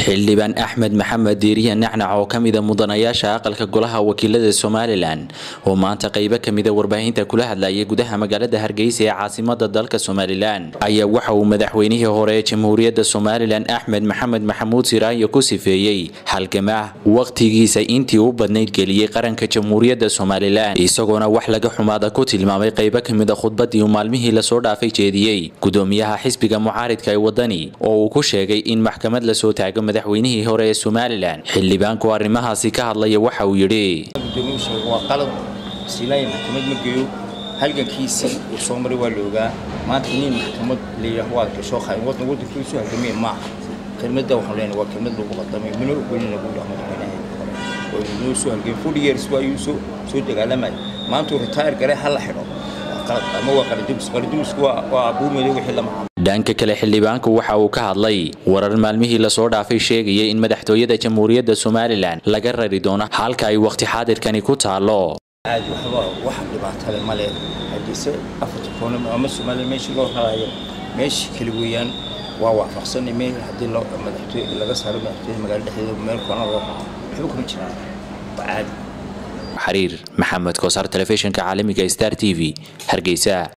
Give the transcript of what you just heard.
xildhibaan axmed maxamed diiriye nacnac oo ka mida mudanayaasha aqalka golaha wakiilada somalilan oo maanta qaybo kamida warbaahinta kula hadlayay gudaha magaalada hargeysa ee caasimada dalka somalilan ayaa waxa uu madaxweynihii hore ee jamhuuriyadda somalilan axmed maxamed maxamuud siraayo ku sifeeyey halgamaah wakhtigiisa intii u badnayd geliyey qaranka jamhuuriyadda somalilan isagoona wax laga xumaada ku tilmaamay qaybo kamida khudbadii uu maalmihii lasoo dhaafay jeediyey gudoomiyaha xisbiga mucaaridka ee wadani oo uu ku sheegay in maxkamad lasoo taago madaxweynihii hore ee somalilan xildhibaanku arrimahaasi ka hadlaya waxa uu yidhi waa qalad siilaayi maxkamad ma geeyo halgankiisii uu soo maray waa la ogaa maanta nin maxkamad layidhaah waad gasho qayn wadan wadankiisu halgamee maaha kelmadda waxaan leenahay waa kelmad lagu qaldamay mana ogolin lagu dhaho madaxweynaha oo inoo soo halgamay forty years waa ayuu soo soo dagaalamay maanta uu retire garay ha la xidho waa qalad ama waa qaladumis qaladumisku waa waa abuumaday wixii lama dhanka kale xildhibaanku waxa uu ka hadlay warar maalmihii lasoo dhaafay sheegayay in madaxtooyada jamhuuriyadda somalilan laga rari doono halka ay wakhti xaadirkani ku taalo aad waxba wax dhibaatale ma leh haddiise afarta koona ama somalilan meeshii loo rarayo meeshii kale weeyaan waa waafaqsanay meel haddii loo madaxtooy laga saaro madaxtooyada magaalo dhexdeeda meel koona loo raro waxba kuma jiraan waa caadi xariir maxamed koosar telefishinka caalamiga star t v hargeysa